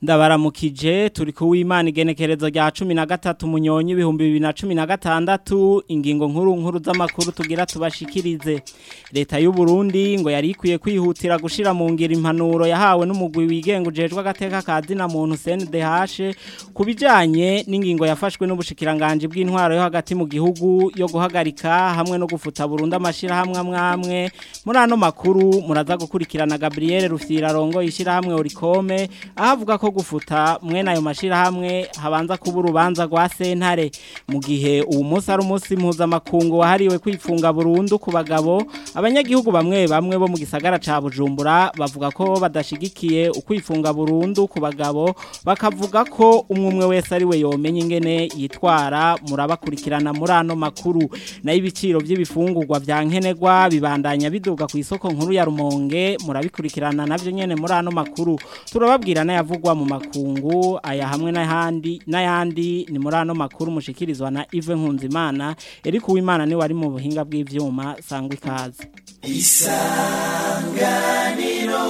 ndabaramukije turi kuwimana igenekerezo rya 13 munyonyi ibihumbi 2016 ingingo nkuru nkuru z'amakuru tugira tubashikirize leta y'u Burundi ngo yari ikwiye kwihutira gushira mu ngira impanuro yahawe n'umugwi wigenga ujejwe agateka kazi na muntu CNDH kubijanye n'ingingo yafashwe n'ubushikiranganje bw'intwaro yo hagati mu gihugu yo guhagarika hamwe no gufuta Burundi amashira hamwe amwe muri ano makuru muraza gukurikirana Gabriel Rufyira rongo yishira hamwe Orikome ahavuga ko gufuta mwene ayo mashira hamwe habanza kuba urubanza rwa sentare mu gihe uwo munsi ari umunsi mpuzamakungu wahariwe kwifunga burundu ku bagabo abanyagihugu bamwe bamwe bo mu gisagara ca Bujumbura bavuga ko badashigikiye ukwifunga burundu ku bagabo bakavuga ko umwe umwe wese ari we yomenye ingene yitwara murabakurikirana muri ano makuru nayo ibiciro by'ibifungurwa vya nkenerwa bibandanya biduga ku isoko nkuru ya Rumonge murabikurikirana navyo nyene muri ano makuru turababwira n'ayavugwa mu makungu aya hamwe n'ahandi n'ayandi ni muri ano makuru mushikirizwa na Yves Nkunzimana Eric Uwimana ni wari mu buhinga bw'ivyuma sangwa ikaze isanganiro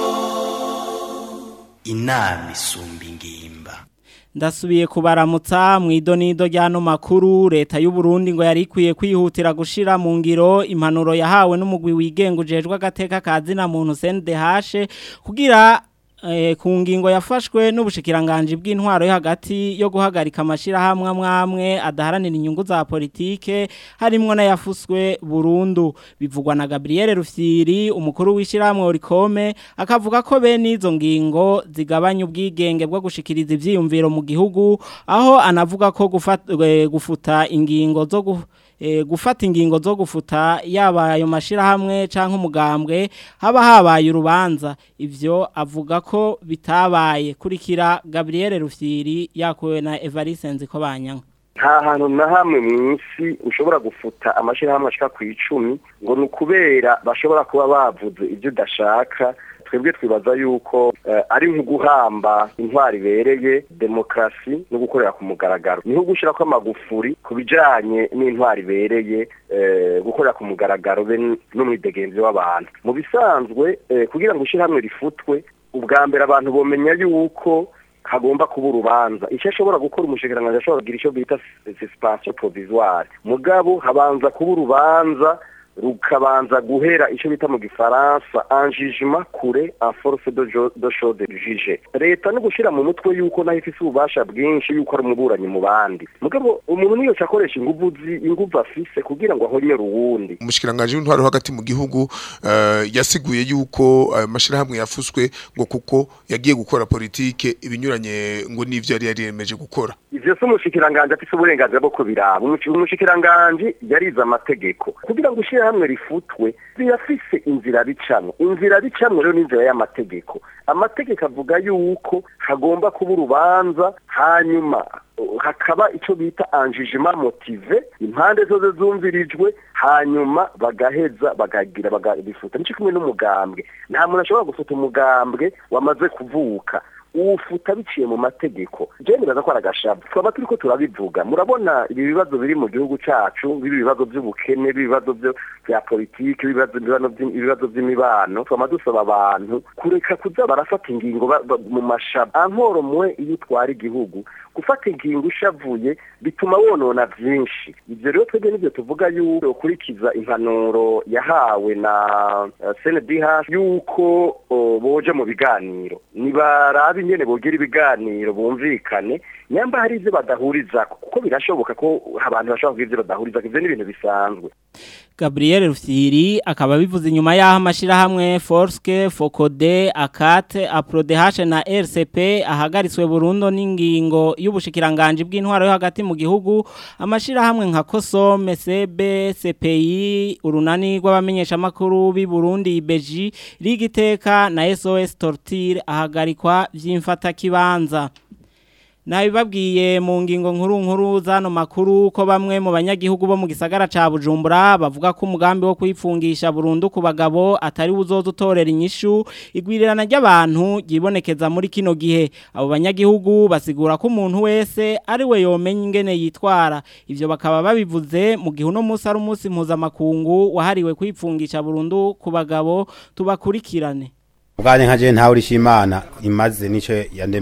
inama isumba ingimba ndasubiye kubaramutsa mu idonido ry'ano makuru leta y'u Burundi ngo yari ikwiye kwihutira gushira mu ngiro impanuro yahawe n'umugwi wigenga ujejwe agateka kazi na muntu CNDH kugira ku ngingo yafashwe n'ubushikiranganje bw'intwaro yo hagati yo guhagarika amashira hamwe amwe adaharanira inyungu za politike harimwo n'ayafuswe burundu bivugwa na Gabriel Rufyiri umukuru w'ishiramwe Orikome akavuga ko bene izo ngingo zigabanya ubwigenge bwo gushikiriza ivyiyumviro mu gihugu aho anavuga ko gufata, gufuta ingingo zo gu gufata ingingo zo gufuta yaba ayo mashirahamwe canke umugambwe haba habaye urubanza ivyo avuga ko bitabaye kurikira Gabriel Rufyiri yakowe na Evariste Nziko banyanka nta hantu na hamwe mu isi ushobora gufuta amashirahamwe ashika ku icumi ngo ni ukubera bashobora kuba bavuze ibyo udashaka twebwe twibaza yuko ari nko guhamba intwari ibereye demokarasi no gukorera ku mugaragaro niho gushyira ko amagufuri ku bijyanye n'intwari ibereye gukorera ku mugaragaro be n'umwidegenzi w'abantu mu bisanzwe kugira ngo ishyirahamwe rifutwe ubwa mbere abantu bamenya yuko hagomba kuba urubanza icyo ashobora gukora umushikiranganji ashobora kugira icyo bita suspension provisoire mugabo habanza kuba urubanza rukabanza guhera icyo bita mu gifaransa enjijima kure en force de chose juge leta no gushira mu mutwe yuko naho ifise ububasha bwinshi yuko ari umuburanyi mu bandi mugabo umuntu niyo akoresha inguvu inguvu afise kugira ngo ahonyere uwundi umushikiranganje w'intwaro hagati mu gihugu uh, yasiguye yuko ayo uh, mashirahamwe yafuswe ngo kuko yagiye gukora politike ibinyuranye ngo nivyo yari yariyemeje gukora ivyo se umushikiranganje afise uburenganzira bwo kubiraba umushikiranganje yarize amategeko kugira ngo ushire hamwe rifutwe birafise inzira bicamwe inzira bicamwe rero n'inzira y'amategeko amategeko avuga yuko hagomba kuba urubanza hanyuma hakaba icyo bita anjijima motive impande zose zumvirijwe hanyuma bagaheza bagagira bagabifuta nicyo kumwe n'umugambwe nta muntu ashobora gufuta umugambwe wamaze kuvuka ufuta biciye mu mategeko je nibaza ko aragashabu twaba turiko turabivuga murabona ibi bibazo biri mu gihugu cacu bibi bibazo by'ubukene bibazo byo bya politike ibibazo ibibazo by'imibano twama dusaba abantu kureka kuza barafata ingingo mu mashaba ankoro mwe iyo utwara igihugu gufata ingingo ushavuye bituma wonona byinshi ibyo rero twebwe nibyo tuvuga yuko ukurikiza impanuro yahawe na CNDH yuko boje mu biganiro nibarabe nyene bogira ibiganiro bumvikane nyamba hari ivyo badahuriza kuko birashoboka ko abantu bashobora kugira ivyo badahuriza ivyo ni ibintu bisanzwe Gabriel Rufyiri akaba bivuze inyuma yaho amashirahamwe Forske Fokode Akate Aprodeh na RCP ahagaritswe Burundo n'ingingo y'ubushikiranganje bw'intwaro yo hagati mu gihugu amashirahamwe nka Kosome Sebe CPI urunani rw'abamenyesha makuru bi Burundi Beji Ligiteka na SOS Torture ahagarikwa vy'imfata kibanza Nabibabwiye mu ngingo nkuru nkuru zano makuru ko bamwe mu banyagihugu bo mu gisagara ca Bujumbura bavuga ko umugambi wo kwifungisha burundu ku bagabo atari uzoza utorera inyishu igwirirana ry'abantu gibonekeza muri kino gihe abo banyagihugu basigura ko umuntu wese ari we yomenya ingene yitwara ivyo bakaba babivuze mu gihe uno munsi ari umunsi mpuzamakungu wahariwe kwifungisha burundu ku bagabo tubakurikirane ubwanjye nka je ntawe urishimana imaze nico yandemeye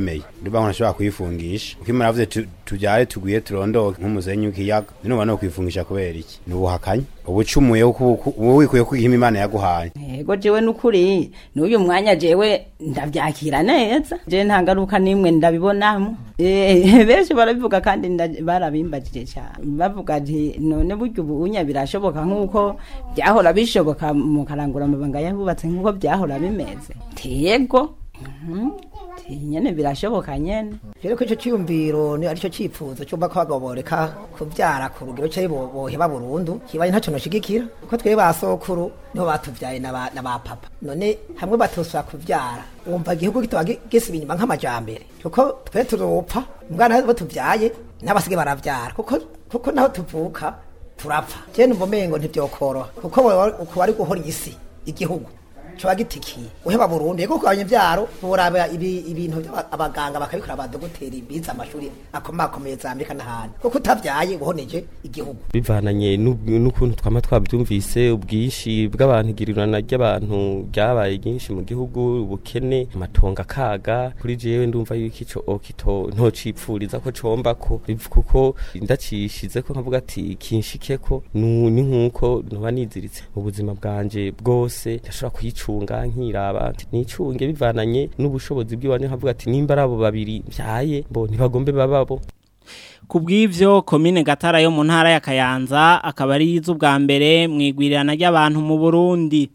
ndiba ngo ntashobora kwifungisha kuko imana yavuze tu- tubyare tugwiye turondoke nk'umusenyi w'ikiyaga none no kwifungisha kubera iki ni ubuhakanyi ubucumuye uba wikuye ko ihima imana yaguhaye yego jewe nukuri n'uyu mwanya jewe ndavyakira neza je nta ngaruka nimwe ndabibonamo Eh, benshi barabivuga kandi nda- barabimbajije cyane bavuga ati none burya ubunya birashoboka nk'uko byahora bishoboka mu karangura amabanga yabubatse nk'uko byahora bimeze yego Mhm. Ti nyene birashoboka nyene rero ko icyo cyiyumviro ni aricyo cyifuzo cyumva ko abagabo boreka kubyara ku rugero cyangwa boheba burundu kibaye ntacyo noshigikira kuko twebwe ba sokuru niho batubyaye na ba na ba papa none hamwe batosora kubyara wumva igihugu kitaba gi- gisiba inyuma nk'amajambere kuko twe turupfa mbwana bo tubyaye n'abasige barabyara kuko kuko naho tuvuka turapfa je numva umengo ntivyokoroha kuko uko bari guhora isi igihugu coba gitikiye uheba burundu yego kugabanya ivyaro uraba ibi ibintu by'aba- abaganga bakabikora abadogoteri bize amashuri akomakomeye za Amerika n'ahandi kuko utavyaye uhoneje igihugu bivananye n'ub- n'ukuntu twama twabyumvise ubwinshi bw'abantu igirirana ry'abantu ryabaye ryinshi mu gihugu ubukene amatongo akaga kuri jewe ndumva yuko ico okito ntocipfuriza ko comba ko biv- kuko ndacishize ko nkavuga ati kinshike ko nu- ni nkuko noba niziritse mu buzima bwanje bwose ndashobora kuyicunga nkiraba ati nicunge bivananye n'ubushobozi bw'iwanje nkavuga ati nimba ari abo babiri mbyaye bo ntibagombe bababo Ku bw'ivyo komine Gatara yo mu ntara ya Kayanza akaba ari iz'ubwa mbere mu igwirirana ry'abantu mu Burundi.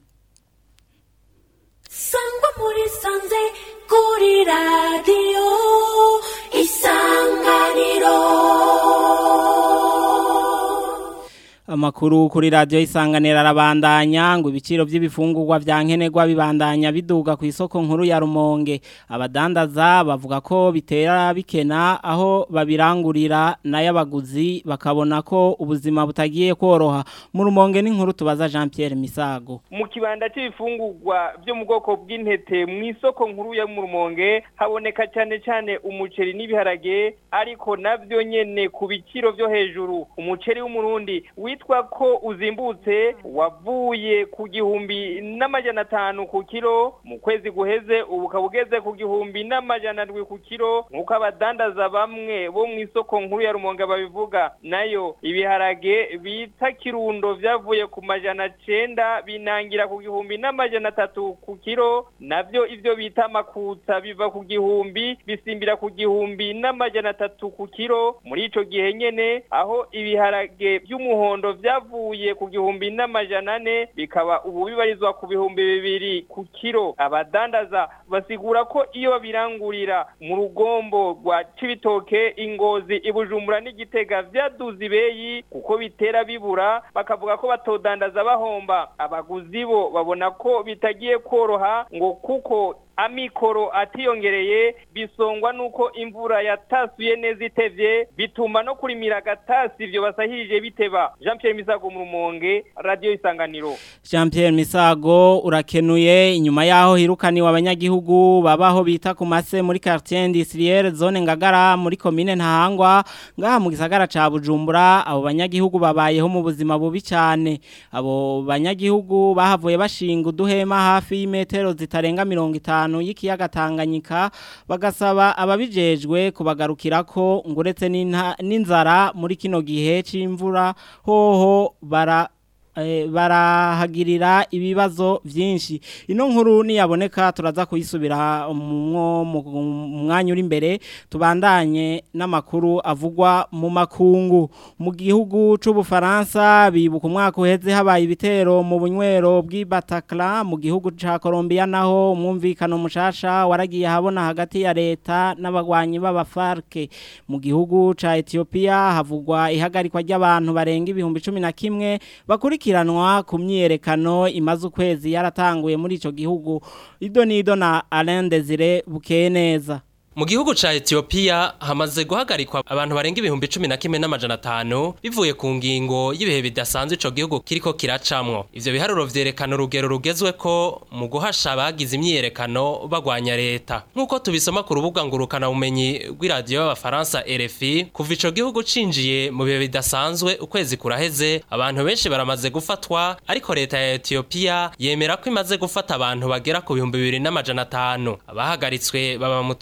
sangwa muri sanze kuri radiyo isanganiro Amakuru kuri radio isanganira arabandanya ngo ibiciro by'ibifungurwa vya nkenerwa bibandanya biduga ku isoko nkuru ya Rumonge abadandaza bavuga ko bitera bikena aho babirangurira n'ayabaguzi bakabona ko ubuzima butagiye koroha mu Rumonge n'inkuru tubaza Jean Pierre Misago mu kibanda cy'ibifungurwa byo mu bwoko bw'intete mu isoko nkuru ya mu rumonge haboneka cyane cyane umuceri n'ibiharage ariko nabyo nyene ku biciro byo hejuru umuceri w'umurundi witwa ko uzimbutse wavuye ku gihumbi n'amajana atanu ku kiro mu kwezi guheze ubu ukaba ugeze ku gihumbi n'amajana ndwi ku kiro nk'uko abadandaza bamwe bo mu isoko nkuru ya rumonge babivuga nayo ibiharage bita kirundo vyavuye ku majana cenda binangira ku gihumbi n'amajana atatu ku kiro navyo ivyo bita makutsa biva ku gihumbi bisimbira ku gihumbi n'amajana atatu ku kiro muri ico gihe nyene aho ibiharage by'umuhondo vyavuye ku gihumbi n'amajana ane bikaba ubu bibarizwa ku bihumbi bibiri ku kiro abadandaza basigura ko iyo babirangurira mu rugombo rwa cibitoke ingozi ibujumbura n'igitega vyaduze ibeyi kuko bitera bibura bakavuga ko batodandaza bahomba abaguzi bo babona ko bitagiye koroha ngo kuko amikoro atiyongereye bisongwa nuko imvura yatasuye neza itevye bituma no kurimira agatasi ivyo basahirije biteba Jean Pierre Misago mu Rumonge Radio Isanganiro Jean Pierre Misago urakenuye inyuma yaho hirukaniwe abanyagihugu babaho bita ku mase muri quartier industrielle zone ngagara muri commune ntahangwa ngaha mu gisagara ca Bujumbura abo banyagihugu babayeho mu buzima bubi cyane abo banyagihugu bahavuye bashinga uduhema hafi y'imetero zitarenga 50 y'ikiyaga Tanganyika bagasaba ababijejwe kubagarukirako nguretse n'inzara muri kino gihe c'imvura hoho bara barahagirira ibibazo byinshi ino nkuru niyaboneka turaza kuyisubira mu mwanya uri imbere tubandanye n'amakuru avugwa mu makungu mu gihugu c'ubufaransa bibuka umwaka uheze habaye ibitero mu bunywero bw'ibatakara mu gihugu ca Colombia naho umwumvikano mushasha waragiye habona hagati ya leta n'abagwanyi b'abafarke mu gihugu ca Ethiopia havugwa ihagarikwa ry'abantu barenga ibihumbi 11 bakurikira gukurikiranwa ku myiyerekano imaze ukwezi yaratanguye muri ico gihugu ido nido na Alain Desire bukeye neza mu gihugu ca Ethiopia hamaze guhagarikwa abantu barenga ibihumbi 11 n'amajana 5 bivuye ku ngingo y'ibihe bidasanzwe ico gihugu kiriko kiracamwo ivyo biharuro vyerekana urugero rugezwe ko mu guhasha abagize imyiyerekano bagwanya leta nk'uko tubisoma ku rubuga ngurukana bumenyi rw'iradiyo y'abafaransa RFI kuva ico gihugu cinjiye mu bihe bidasanzwe ukwezi kuraheze abantu benshi baramaze gufatwa ariko leta ya Ethiopia yemera ko imaze gufata abantu bagera ku bihumbi bibiri n'amajana 5 abahagaritswe baba mu turere twa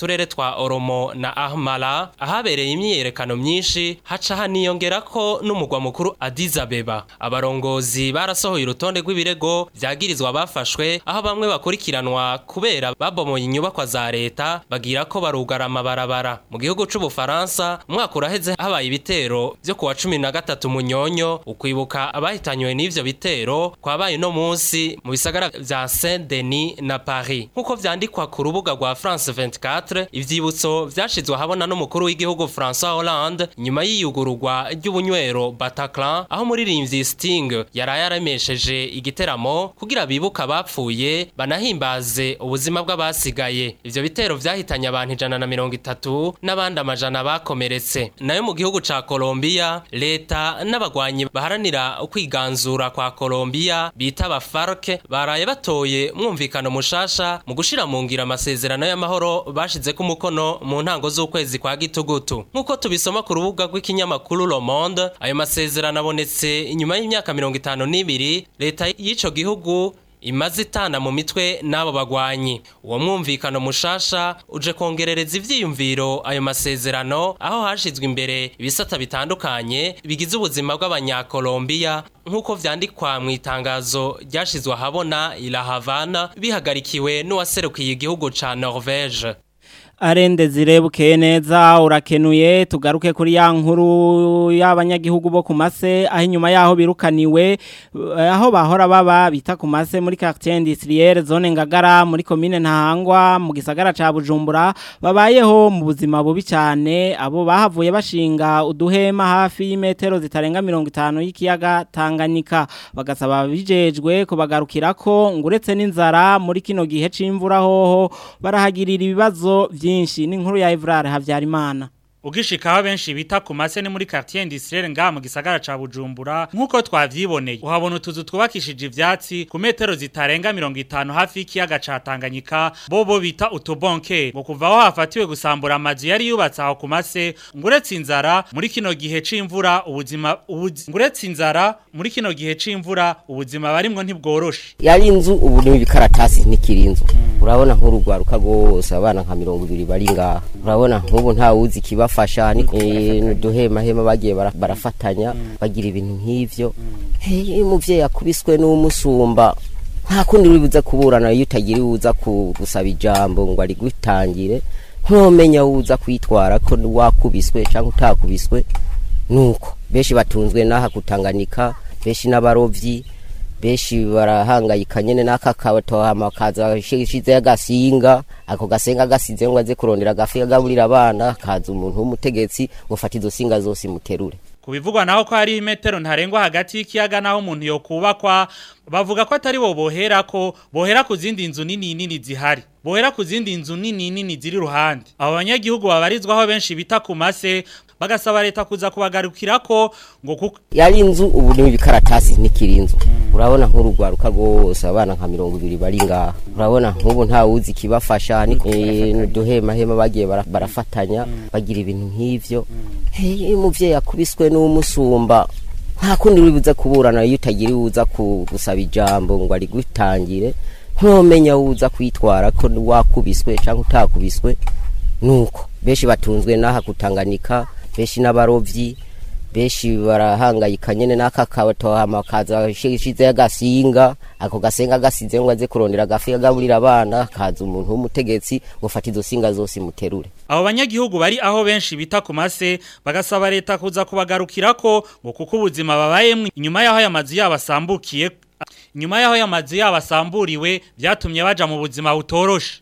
ahitwa Oromo na Ahmara ahabereye imyiyerekano myinshi haca haniyongera ko n'umugwa mukuru Addis Abeba abarongozi barasohoye urutonde rw'ibirego vyagirizwa bafashwe aho bamwe bakurikiranwa kubera babomoye inyubakwa za leta bagira ko barugara amabarabara mu gihugu c'ubufaransa umwaka uraheze habaye ibitero vyo kuwa cumi na gatatu munyonyo ukwibuka abahitanywe n'ivyo bitero kwabaye no munsi mu bisagara vya Saint Denis na Paris nkuko vyandikwa ku rubuga rwa France 24 ivyibutso vyashizwe ahabona n'umukuru w'igihugu François Hollande nyuma y'iyugururwa ry'ubunywero Bataclan aho muririmbyi Sting yaraye yaremesheje igiteramo kugira bibuka abapfuye banahimbaze ubuzima bw'abasigaye ivyo bitero vyahitanye abantu ijana na mirongo itatu n'abandi amajana bakomeretse nayo mu gihugu ca Colombia leta n'abagwanyi baharanira ukwiganzura kwa Colombia bita aba FARC baraye batoye mwumvikano mushasha mu gushira mu ngira amasezerano y'amahoro bashize ku mukono mu ntango z'ukwezi kwa gitugutu nkuko tubisoma ku rubuga rw'ikinyamakuru Le Monde ayo masezerano abonetse inyuma y'imyaka mirongo itanu n'ibiri leta y'ico gihugu imaze itana mu mitwe n'abo bagwanyi uwo mwumvikano mushasha uje kongerereza ivyiyumviro ayo masezerano aho hashizwe imbere ibisata bitandukanye bigize ubuzima bw'abanyakolombiya nk'uko vyandikwa mu itangazo ryashizwe ahabona ila Havana bihagarikiwe n'uwaserukiye igihugu ca Norvège arende zirebukeye neza urakenuye tugaruke kuri ya nkuru y'abanyagihugu bo ku mase aho inyuma yaho birukaniwe aho bahora baba bita ku mase muri quartier industrielle zone ngagara muri commune ntahangwa mu gisagara ca Bujumbura babayeho mu buzima bubi cyane abo bahavuye bashinga uduhema hafi y'imetero zitarenga 50 y'ikiyaga Tanganyika bagasaba bijejwe kubagarukirako nguretse n'inzara muri kino gihe c'imvura hoho barahagirira ibibazo byinshi n'inkuru ya Evrard Havyarimana Ugishikaho benshi bita ku mase ni muri quartier industrielle nga mu gisagara ca Bujumbura nkuko twavyiboneye uhabona utuzu twubakishije ivyatsi ku metero zitarenga 50 hafi y'ikiyaga ca Tanganyika bobo bita utubonke ngo kuva aho hafatiwe gusambura amazu yari yubatse aho ku mase nguretse inzara muri kino gihe c'imvura ubuzima ubuzi nguretse inzara muri kino gihe c'imvura ubuzima barimwo ntibworoshe yari inzu ubu ni ibikaratasi ntikirinzu urabona nk'urugwaruka rwose abana nka 200 bari ngaha urabona nk'ubu nta wuzi kibafa bafasha ni duhema hema bagiye barafatanya bagira ibintu nk'ivyo umuvyeyi akubiswe n'umusumba nta kundi uribuza kuburana iyo utagira uza gusaba ijambo ngo ari gutangire ntomenya uza kwitwara ko wakubiswe cyangwa utakubiswe nuko benshi batunzwe n'aha kutanganika benshi n'abarovyi benshi barahangayika nyene n'aka kabatohama kaza shize y'agasinga ako gasenga gasize ngo aze kurondera agafi agaburira abana kaza umuntu w'umutegetsi gufata izo singa zose muterure kubivugwa naho ko hari imetero ntarengwa hagati y'ikiyaga naho umuntu yo kubakwa bavuga ko atari bo bohera ko bohera ku zindi nzu nini nini zihari bohera ku zindi nzu nini nini ziri ruhande abo banyagihugu babarizwaho benshi bita ku mase bagasaba leta kuza kubagarukirako ngo kuko yari inzu ubu ni ibikaratasi ntikirinzu urabona nk'urugwaruka rwose abana nka 200 bari ngaha urabona nk'ubu nta wuzi kibafasha ni duhema hema bagiye barafatanya bagira ibintu nk'ivyo umuvyeyi akubiswe n'umusumba nta kundi uribuza kuburana iyo utagira uza gusaba ijambo ngo ari gutangire ntomenya uza kwitwara ko wakubiswe cyangwa utakubiswe nuko benshi batunzwe n'aha kutanganika benshi n'abarovyi benshi barahangayika nyene n'aka kabatohama kaza shize y'agasinga ako gasenga gasize ngo aze kurondera agafi agaburira abana kaza umuntu w'umutegetsi gufata izo singa zose muterure abo banyagihugu bari aho benshi bita ku mase bagasaba leta kuza kubagarukirako ngo kuko ubuzima babayemwo inyuma y'aho aya mazu yabo asambukiye inyuma y'aho aya mazu yabo asamburiwe byatumye baja mu buzima butoroshe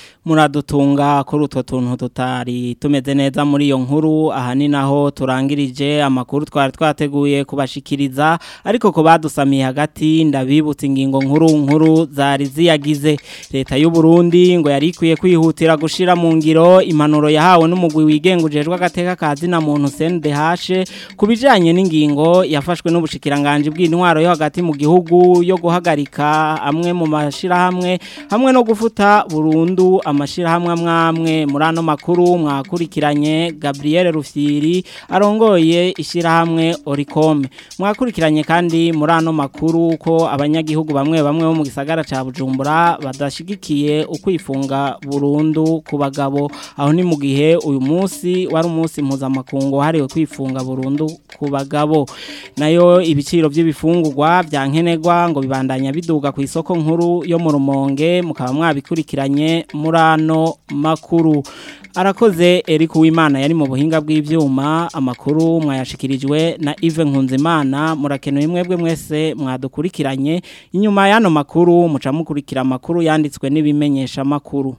muradutunga kuri utwo tuntu tutari tumeze neza muri iyo nkuru aha ni naho turangirije amakuru twari twateguye kubashikiriza ariko ko badusamiye hagati ndabibutsa ingingo nkuru nkuru zari ziyagize leta y'u Burundi ngo yari ikwiye kwihutira gushira mu ngiro impanuro yahawe n'umugwi wigengujejwe agateka kazi na muntu CNDH kubijanye n'ingingo yafashwe n'ubushikiranganje bw'intwaro yo hagati mu gihugu yo guhagarika amwe mu mashirahamwe hamwe no gufuta burundu ama amashirahamwe amwamwe muri ano makuru mwakurikiranye Gabriel Rufyiri arongoye ishirahamwe Oricom mwakurikiranye kandi muri ano makuru ko abanyagihugu bamwe bamwe bo mu gisagara ca Bujumbura badashigikiye ukwifunga burundu ku bagabo aho ni mu gihe uyu munsi wari umunsi mpuzamakungu hariwe kwifunga burundu ku bagabo nayo ibiciro by'ibifungurwa bya nkenerwa ngo bibandanya biduga ku isoko nkuru yo mu rumonge mukaba mwabikurikiranye muri ano makuru arakoze Eric Uwimana yari mu buhinga bw'ivyuma amakuru mwayashikirijwe na Yves Nkunzimana murakenewe mwebwe mwese mwadukurikiranye inyuma y'ano makuru muca mukurikira amakuru yanditswe n'ibimenyesha makuru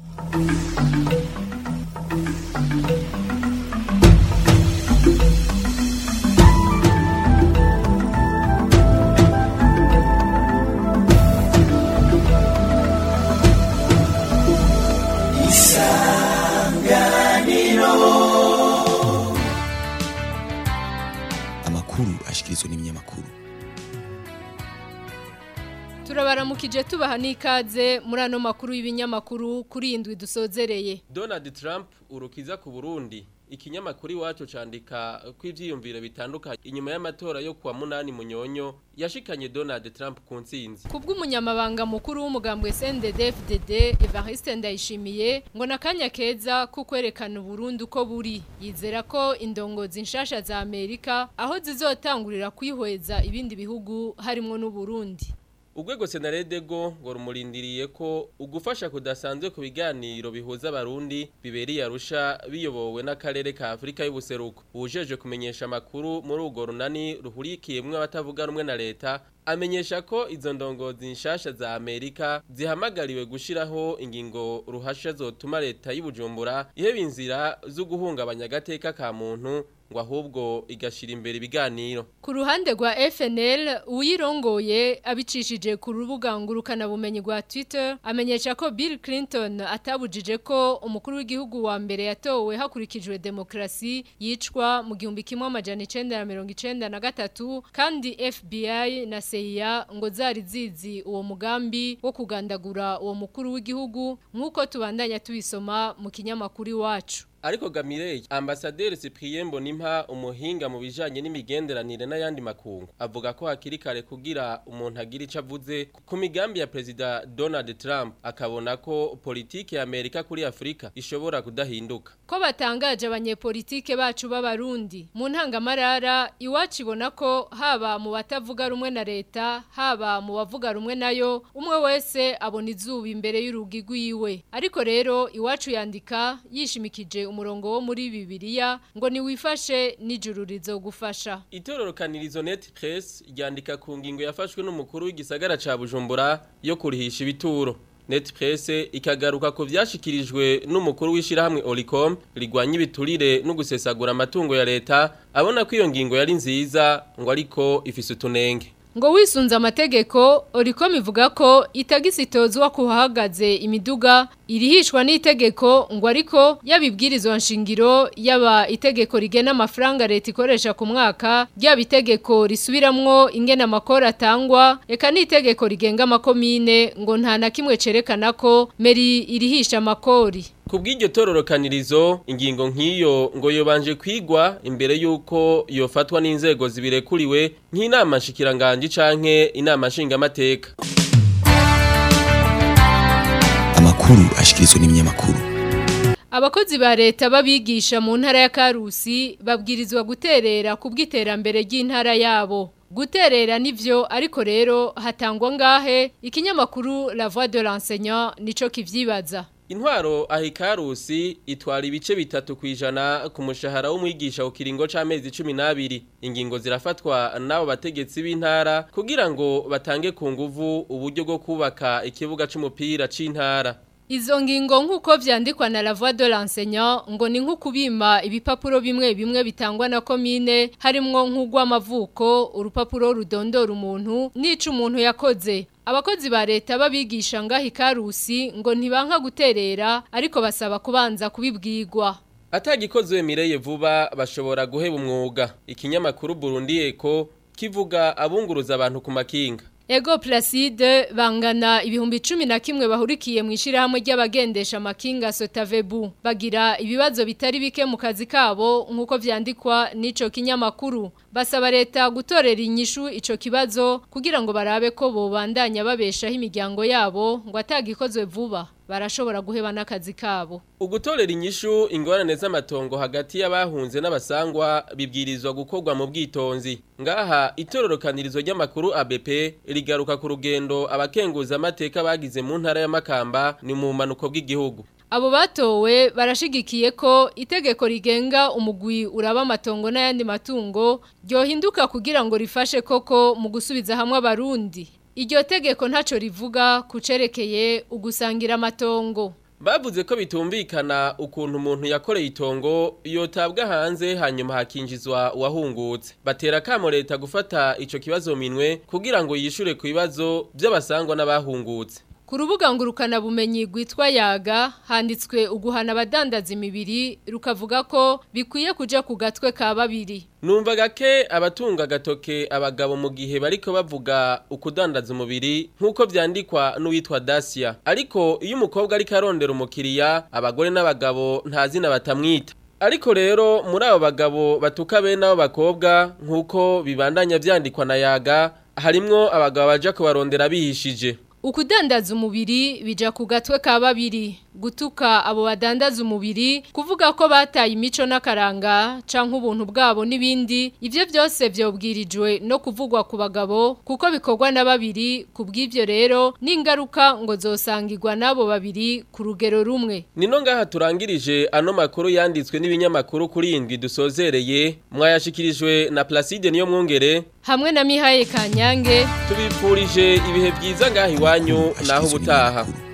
amakuru ashikirizwa n'ibinyamakuru turabaramukije tubaha n'ikaze muri ano makuru y'ibinyamakuru kuri indwi dusozereye Donald Trump urukiza ku Burundi ikinyamakuru iwacu candika ko ivyiyumviro bitandukanye inyuma y'amatora yo kuwa munani munyonyo yashikanye Donald Trump ku ntsinzi kubw'umunyamabanga mukuru w'umugambwe CNDD-FDD Evariste Ndayishimiye ngo nakanya keza ko kwerekana Burundi uko buri yizera ko indongozi nshasha za Amerika aho zizotangurira kwihweza ibindi bihugu harimo n'u Burundi Ugwego Senaredego ngo rumurindiriye ko ugufasha kudasanzwe ku biganiro bihuza abarundi biberiye arusha biyobowe n'akarere ka Afrika y'ubuseruko. Ujeje kumenyesha makuru muri ugo runani ruhurikiyemwe abatavuga rumwe na leta amenyesha ko izo ndongozi nshasha za Amerika zihamagariwe gushiraho ingingo ruhasha zotuma leta y'Ibujumbura iheba inzira zo guhungabanya agateka ka muntu ngo ahubwo igashira imbere ibiganiro ku ruhande rwa FNL uyirongoye abicishije ku rubuga ngurukana bumenyi rwa Twitter amenyesha ko Bill Clinton atabujije ko umukuru w'igihugu wa mbere yatowe hakurikijwe demokrasi yicwa mu gihumbi kimwe amajana 1993 kandi FBI na CIA ngo zari zizi uwo mugambi wo kugandagura uwo mukuru w'igihugu nk'uko tubandanya tubisoma mu kinyamakuru iwacu Ariko Gamirey, ambasaderi Cyprien Bonimpa umuhinga mu bijanye n'imigenderanire n'ayandi makungu avuga ko hakiri kare kugira umuntu agira ico avuze ku migambi ya President Donald Trump akabona ko politike ya Amerika kuri Afrika ishobora kudahinduka. Ko batangaje abanyepolitike bacu b'abarundi mu ntangamarara iwacu ibona ko haba mu batavuga rumwe na leta haba mu bavuga rumwe nayo umwe wese abona izuba imbere y'urugi rwiwe ariko rero iwacu yandika yishimikije umurongo wo muri bibiliya ngo niwifashe n'ijuru rizogufasha Itororokanirizo Net Press ryandika ku ngingo yafashwe n'umukuru w'igisagara ca Bujumbura yo kurihisha ibituro. Net Press ikagaruka ku vyashikirijwe n'umukuru w'ishirahamwe Olicom rigwanya ibiturire no gusesagura amatungo ya leta abona ko iyo ngingo yari nziza ngo ariko ifise utunenge. ngo wisunze amategeko oricom ivuga ko itagisi itozwa kuhahagaze imiduga irihishwa n'itegeko ngo ariko yabibwirizwa nshingiro yaba itegeko rigena amafaranga leta ikoresha ku mwaka ryaba itegeko risubiramwo ingena amakoro atangwa eka n'itegeko rigenga amakomine ngo nta na kimwe cerekana ko meri irihisha amakori Kubw'iryo tororokanirizo ingingo nk'iyo ngo yobanje kwigwa imbere yuko yofatwa n'inzego zibirekuriwe nk'inama nshikiranganje canke inama nshingamateka. amakuru ashikirizwa n'ibinyamakuru Abakozi ba leta babigisha mu ntara ya Karusi babwirizwa guterera ku bw'iterambere ry'intara yabo. Guterera nivyo ariko rero hatangwa ngahe ikinyamakuru La Voix de l'enseignant nico kivyibaza. Intwaro ahikarusi itwara ibice bitatu kwijana ku mushahara w'umwigisha ku kiringo c'amezi 12 ingingo zirafatwa nabo bategetsi b'intara kugira ngo batange ku nguvu uburyo bwo kubaka ikibuga c'umupira c'intara Izo ngingo nk'uko vyandikwa na la voix de l'enseignant ngo ni nk'ukubima ibipapuro bimwe bimwe bitangwa na komine harimwo nk'ugw'amavuko urupapuro rudondora umuntu n'ico umuntu yakoze Abakozi ba leta babigisha ngaho ikarusi ngo ntibanka guterera ariko basaba kubanza kubibwirwa. Atagikozwe mireye vuba bashobora guheba umwuga. Ikinyamakuru Burundi Eko kivuga abunguruza abantu ku makinga. Ego Placide bangana ibihumbi cumi na kimwe bahurikiye mu ishirahamwe ry'abagendesha amakinga Sotavebu bagira ibibazo bitari bike mu kazi kabo nkuko vyandikwa n'ico kinyamakuru basaba leta gutorera inyishu ico kibazo kugira ngo barabe ko bobandanya babeshaho imiryango yabo ngo atagikozwe vuba barashobora guheba n'akazi kabo ugutorera inyishu ingorane z'amatongo hagati y'abahunze n'abasangwa bibwirizwa gukorwa mu bwitonzi ngaha itororokanirizo ry'amakuru ABP rigaruka ku rugendo abakenguza amateka bagize mu ntara ya Makamba ni mu manuko bw'igihugu Abo batowe barashigikiye ko itegeko rigenga umugwi uraba amatongo n'ayandi matungo ryohinduka kugira ngo rifashe koko mu gusubiza hamwe abarundi Iryo tegeko ntaco rivuga kucerekeye ugusangira amatongo. Bavuze ko bitumvikana ukuntu umuntu yakoreye itongo yotabwa hanze hanyuma hakinjizwa uwahungutse. Batera kamo leta gufata ico kibazo minwe kugira ngo yishure ku bibazo by'abasangwa n'abahungutse. Ku rubuga ngurukana bumenyi rwitwa yaga handitswe uguhana abadandaza imibiri rukavuga ko bikwiye kuja ku gatwe ka babiri. Numva gake abatunga gatoke abagabo mu gihe bariko bavuga ukudandaza umubiri nkuko vyandikwa n'uwitwa Dacia. Ariko iyo umukobwa ariko arondera umukiriya abagore n'abagabo nta zina batamwita. Ariko rero muri abo bagabo batuka bene abo bakobwa nkuko bibandanya vyandikwa na yaga harimwo abagabo baja kubarondera bihishije. Ukudandaza umubiri bija ku gatwe ka babiri gutuka abo badandaza umubiri kuvuga ko bataye imico n'akaranga canke ubuntu bwabo n'ibindi ivyo byose vyobwirijwe no kuvugwa ku bagabo kuko bikorwa na babiri kubw'ivyo rero n'ingaruka ngo zosangirwa nabo babiri ku rugero rumwe Nino ngaha turangirije ano makuru yanditswe n'ibinyamakuru kuri indwi dusozereye mwayashikirijwe na Placide niyo mwongere hamwe na Mihaye Kanyange tubipfurije ibihe byiza ngaha iwanyu naho ubutaha